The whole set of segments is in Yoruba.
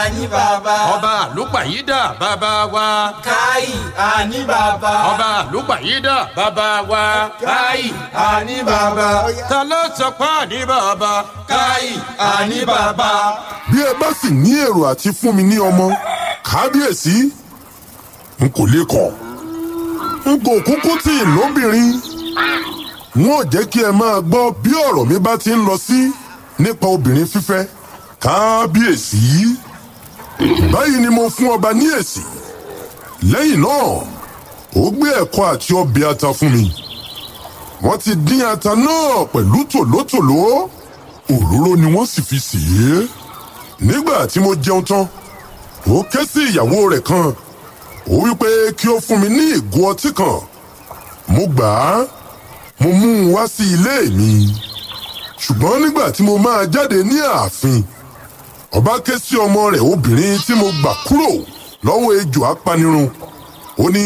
àní bàbá. ọba àlùpàyídà bàbá wa. káì àní bàbá. ọba àlùpàyídà bàbá wa. káì àní bàbá. ta ló sọ pé àní bàbá. káì àní bàbá. bí ẹ bá sì ní èrò àti fún mi ní ọmọ kábíyèsí n kò lè kọ̀ n kò kúkú tí ì lóbìnrin wọn ò jẹ́ kí ẹ máa gbọ́ bí ọ̀rọ̀ mi bá ti ń lọ sí nípa obìnrin fífẹ́ kábíyèsí báyìí ni mo fún ọba ní èsì lẹ́yìn náà ó gbé ẹ̀kọ́ àti ọbẹ̀ ata fún mi wọ́n ti dín ata náà pẹ̀lú tòlótòló òróró ni wọ́n sì fi sè é nígbà tí mo jẹun tán ó ké sí ìyàwó rẹ̀ kan ó wí pé kí ó fún mi ní ìgò ọtí kan mo gbà á mo mú un wá sí ilé mi ṣùgbọ́n nígbà tí mo máa jáde ní ààfin ọba ké sí ọmọ rẹ̀ obìnrin tí mo gbà kúrò lọ́wọ́ ejò apanirun ó ní.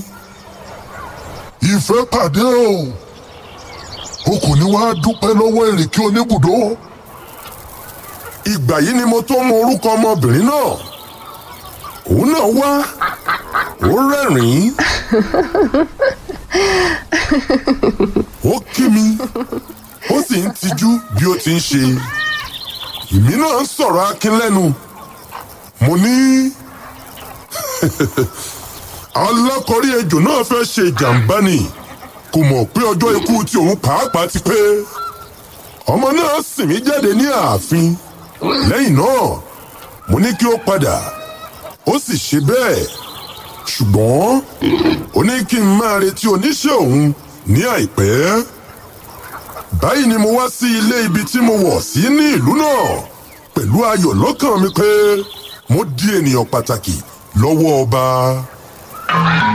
ìfẹ́ pàdé o o kò ní wàá dúpẹ́ lọ́wọ́ èrèké oníbùdó. ìgbà yìí ni mo tó mọ orúkọ ọmọbìnrin náà òun náà wá ó rẹ́rìn-ín ó kí mi ó sì ń tijú bí ó ti ń ṣe èmi náà ń sọ̀rọ̀ akin lẹ́nu mo ní alákọ̀rí ejò náà fẹ́ ṣe ìjàmbá ni kò mọ̀ pé ọjọ́ ikú tí òun pàápàá ti pé ọmọ náà sì mí jáde ní ààfin lẹ́yìn náà mo ní kí ó padà ó sì ṣe bẹ́ẹ̀ ṣùgbọ́n ó ní kí n máa retí oníṣẹ́ òun ní àìpẹ́ báyìí ni mo wá sí ilé ibi tí mo wọ̀ sí ní ìlú náà pẹ̀lú ayọ̀ lọ́kàn mi pé mo di ènìyàn pàtàkì lọ́wọ́ ọba.